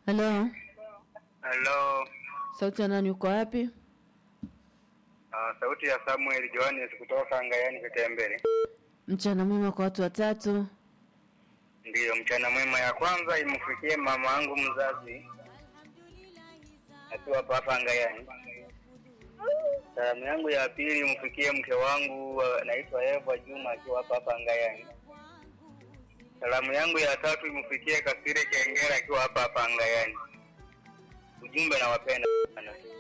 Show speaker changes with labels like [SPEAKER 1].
[SPEAKER 1] Halo,
[SPEAKER 2] Halo,
[SPEAKER 1] sauti ya nani? Uko wapi?
[SPEAKER 2] uh, sauti ya Samuel Johannes kutoka Ngayani Kitembele.
[SPEAKER 1] Mchana mwema kwa watu watatu.
[SPEAKER 2] Ndiyo, mchana mwema ya kwanza imfikie mama yangu mzazi akiwa hapa hapa Ngayani. Salamu yangu ya pili imfikie mke wangu uh, anaitwa Eva Juma akiwa hapa hapa Ngayani. Salamu yangu ya tatu imfikie Kasire Kengera akiwa hapa hapa Ngayani. Ujumbe nawapenda sana.